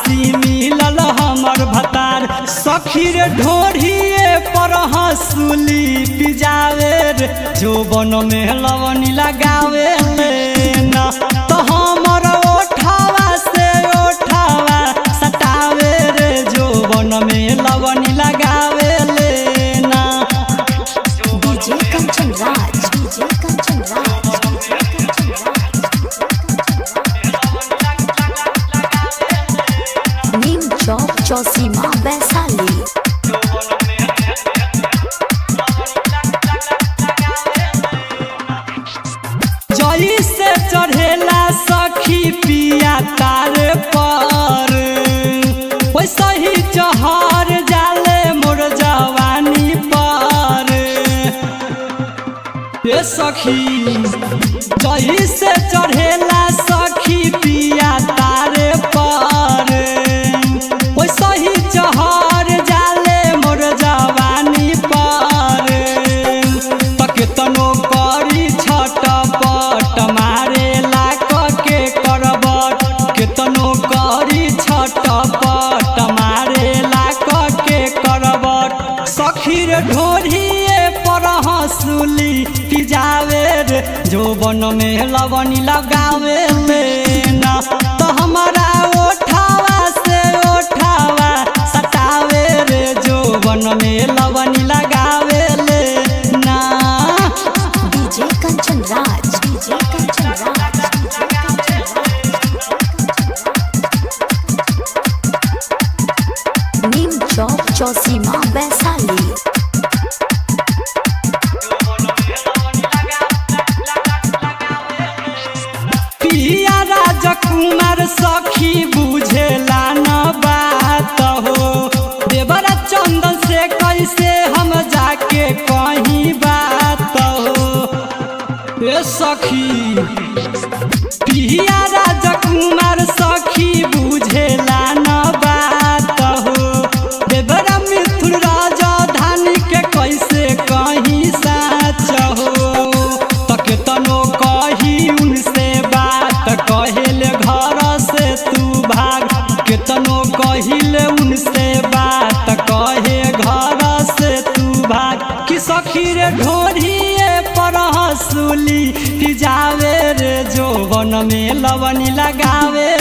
खलासी मिलल हमर भतार सखी रे ढोढ़िए पर हंसुली पिजावे रे जोबन में लवनी लगावे लेना तो हमर ओठावा से ओठावा सटावे रे जोबन में लवनी लगावे लेना डीजे कंचन राज डीजे कंचन राज नीम चौक चौसीमा वैशाली जई से चढ़ेला सखी पिया तार पर वैसे ही चहर जाले मोर जवानी पर ए सखी जई से चढ़ेला सखी पिया तार पर वैसे ही चहर जाले मोर जवानी पर तक तनो करी छटपट मारेला के करबट केतनो करी छटपट मारेला के करबट सखी रे ढोढ़िए पर हंसुली पिजावे रे जोबन में लवनी लगावे लेना तो हमारा ओठावा से ओठावा सटावे रे जोबन में लवनी लगावे लेना डीजे कंचन राज डीजे कंचन राज नीम चौक चौसीमा वैशाली पिया राजकुमार सखी बुझेला न बात हो देवरा चंदन से कैसे हम जाके कहीं बात हो ए सखी पिया राजकुमार सखी बुझेला न बात हो देवरा मिथुन राजधानी के कैसे कहीं साच हो तक तनो कही उनसे बात कहेले घर से तू भाग केतनो कहिले उनसे बात कहे घर से तू भाग कि सखी रे ढोढ़िए पर हंसुली पिजावे रे जोबन में लवनी लगावे